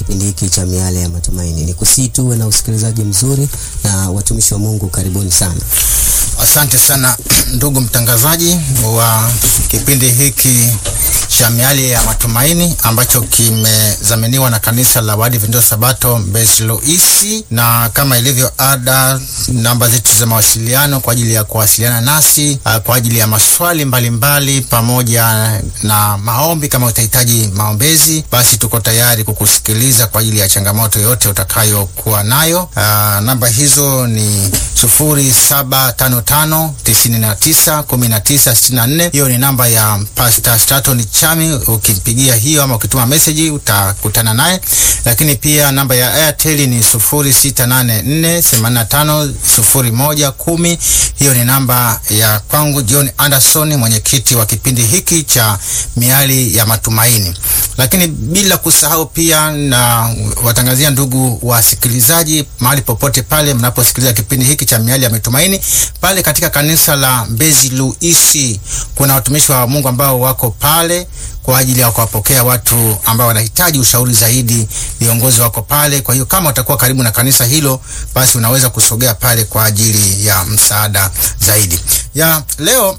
kipindi hiki cha Miale ya Matumaini. Ni kusii tuwe na usikilizaji mzuri, na watumishi wa Mungu, karibuni sana. Asante sana ndugu mtangazaji wa kipindi hiki cha Miale ya Matumaini ambacho kimezaminiwa na kanisa la Waadventista Sabato Mbezi Luisi, na kama ilivyo ada, namba zetu za mawasiliano kwa ajili ya kuwasiliana nasi uh, kwa ajili ya maswali mbalimbali mbali, pamoja na maombi. Kama utahitaji maombezi, basi tuko tayari kukusikiliza kwa ajili ya changamoto yote utakayokuwa nayo. Uh, namba hizo ni sufuri saba tano tano tisini na tisa kumi na tisa sitini na nne. Hiyo ni namba ya Pastor Straton Chami. Ukimpigia hiyo ama ukituma message utakutana naye, lakini pia namba ya Airtel ni sufuri sita nane nne themanini na tano sufuri moja kumi. Hiyo ni namba ya kwangu John Anderson, mwenyekiti wa kipindi hiki cha Miali ya Matumaini. Lakini bila kusahau pia na watangazia ndugu wasikilizaji, mahali popote pale mnaposikiliza kipindi hiki cha Miali ya Matumaini, pale katika kanisa la Mbezi Luisi kuna watumishi wa Mungu ambao wako pale kwa ajili ya kuwapokea watu ambao wanahitaji ushauri zaidi. Viongozi wako pale. Kwa hiyo kama utakuwa karibu na kanisa hilo, basi unaweza kusogea pale kwa ajili ya msaada zaidi. Ya leo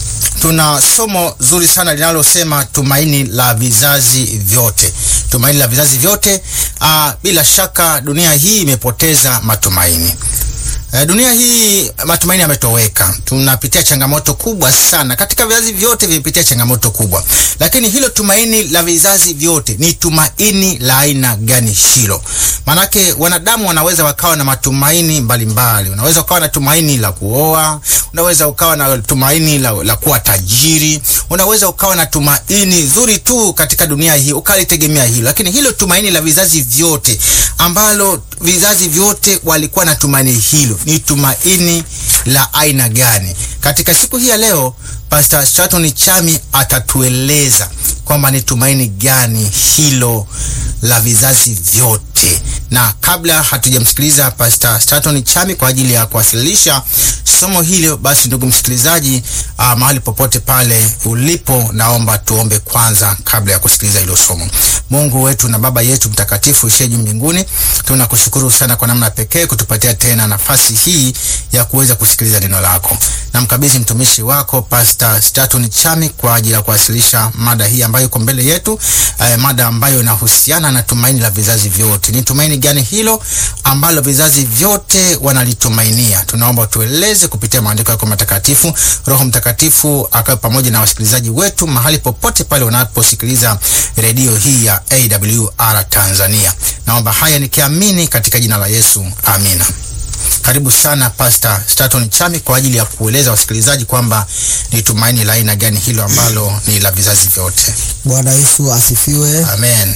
tuna somo zuri sana linalosema tumaini la vizazi vyote. Tumaini la vizazi vyote. Aa, bila shaka dunia hii imepoteza matumaini. Dunia hii matumaini yametoweka. Tunapitia changamoto kubwa sana, katika vizazi vyote vimepitia changamoto kubwa, lakini hilo tumaini la vizazi vyote ni tumaini la aina gani hilo? Manake wanadamu wanaweza wakawa na matumaini mbalimbali. Unaweza ukawa na tumaini la kuoa, unaweza ukawa na tumaini la, la kuwa tajiri, unaweza ukawa na tumaini zuri tu katika dunia hii ukalitegemea hilo, lakini hilo tumaini la vizazi vyote ambalo vizazi vyote walikuwa na tumaini hilo ni tumaini la aina gani? Katika siku hii ya leo, Pastor Straton Chami atatueleza kwamba ni tumaini gani hilo la vizazi vyote. Na kabla hatujamsikiliza Pastor Straton Chami kwa ajili ya kuwasilisha somo hilo, basi ndugu msikilizaji, uh, mahali popote pale ulipo, naomba tuombe kwanza kabla ya kusikiliza hilo somo. Mungu wetu na Baba yetu mtakatifu usiye juu mbinguni, tunakushukuru sana kwa namna pekee kutupatia tena nafasi hii ya kuweza kusikiliza neno lako. Namkabidhi mtumishi wako Pastor Straton Chami kwa ajili ya kuwasilisha mada hii ambayo iko mbele yetu, eh, mada ambayo inahusiana na tumaini la vizazi vyote. Ni tumaini gani hilo ambalo vizazi vyote wanalitumainia? Tunaomba tueleze kupitia maandiko yako matakatifu. Roho Mtakatifu akawe pamoja na wasikilizaji wetu mahali popote pale wanaposikiliza redio hii ya AWR Tanzania. Naomba haya nikiamini katika jina la Yesu, amina. Karibu sana Pastor Straton Chami kwa ajili ya kueleza wasikilizaji kwamba ni tumaini la aina gani hilo ambalo ni la vizazi vyote. Bwana Yesu asifiwe. Amen.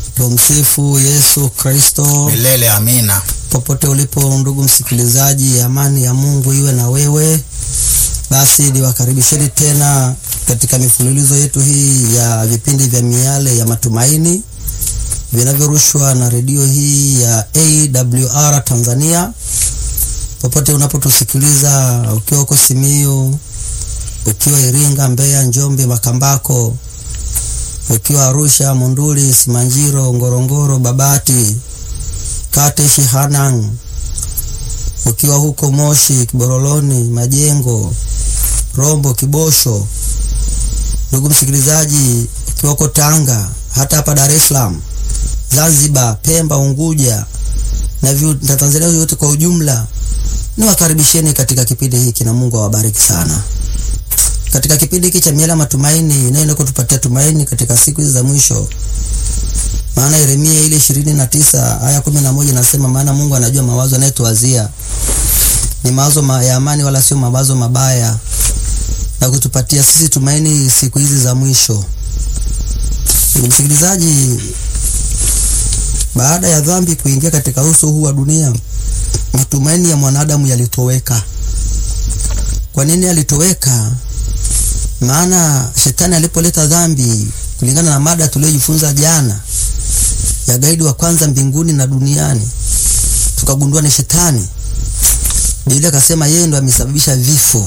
Tumsifu Yesu Kristo. Milele amina. Popote ulipo ndugu msikilizaji, amani ya Mungu iwe na wewe. Basi niwakaribisheni tena katika mifululizo yetu hii ya vipindi vya Miale ya Matumaini vinavyorushwa na redio hii ya AWR Tanzania. Popote unapotusikiliza, ukiwa uko Simiyu, ukiwa Iringa, Mbeya, Njombe, Makambako, ukiwa Arusha, Munduli, Simanjiro, Ngorongoro, Babati, Kate, Shihanang, ukiwa huko Moshi, Kiboroloni, Majengo, Rombo, Kibosho, ndugu msikilizaji, ukiwa uko Tanga, hata hapa Dar es Salaam, Zanzibar, Pemba, Unguja na Tanzania yote kwa ujumla, niwakaribisheni katika kipindi hiki na Mungu awabariki sana. Katika kipindi hiki cha Miale ya Matumaini inayoenda kutupatia tumaini katika siku hizi za mwisho. Maana Yeremia ile ishirini na tisa aya kumi na moja nasema, maana Mungu anajua mawazo anayetuwazia ni mawazo ma ya amani, wala sio mawazo mabaya, na kutupatia sisi tumaini siku hizi za mwisho. Msikilizaji, baada ya dhambi kuingia katika uso huu wa dunia, matumaini ya mwanadamu yalitoweka. Kwa nini yalitoweka? Maana shetani alipoleta dhambi, kulingana na mada tuliyojifunza jana ya gaidi wa kwanza mbinguni na duniani, tukagundua ni shetani. Biblia akasema yeye ndo amesababisha vifo,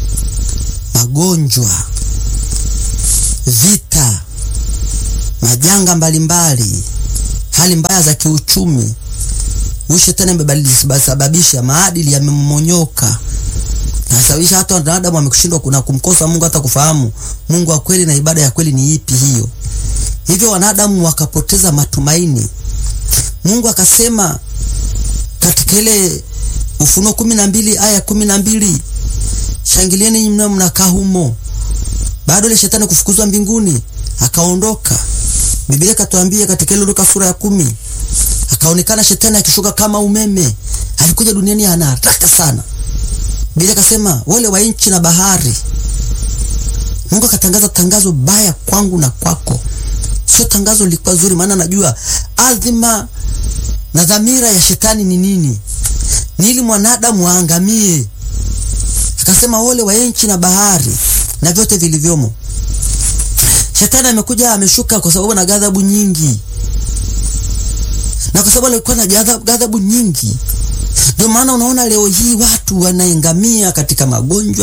magonjwa, vita, majanga mbalimbali, hali mbaya za kiuchumi. Huyu shetani amebadilisha maadili, yamemonyoka nasababisha hata wanadamu wamekushindwa kuna kumkosa Mungu, hata kufahamu Mungu wa kweli na ibada ya kweli ni ipi hiyo. Hivyo wanadamu wakapoteza matumaini. Mungu akasema katika ile Ufunuo kumi na mbili aya kumi na mbili shangilieni mna mnakaa humo. Baada ile shetani kufukuzwa mbinguni akaondoka, Biblia katuambia katika ile Luka sura ya kumi akaonekana shetani akishuka kama umeme. Alikuja duniani ana haraka sana. Biblia akasema wale wa nchi na bahari. Mungu akatangaza tangazo baya kwangu na kwako. Sio tangazo lilikuwa zuri, maana najua adhima na dhamira ya shetani ni nini? Ni ili mwanadamu aangamie. Akasema wale wa nchi na bahari na vyote vilivyomo. Shetani amekuja ameshuka kwa sababu na ghadhabu nyingi, na kwa sababu alikuwa na ghadhabu nyingi ndio maana unaona leo hii watu wanaingamia katika magonjwa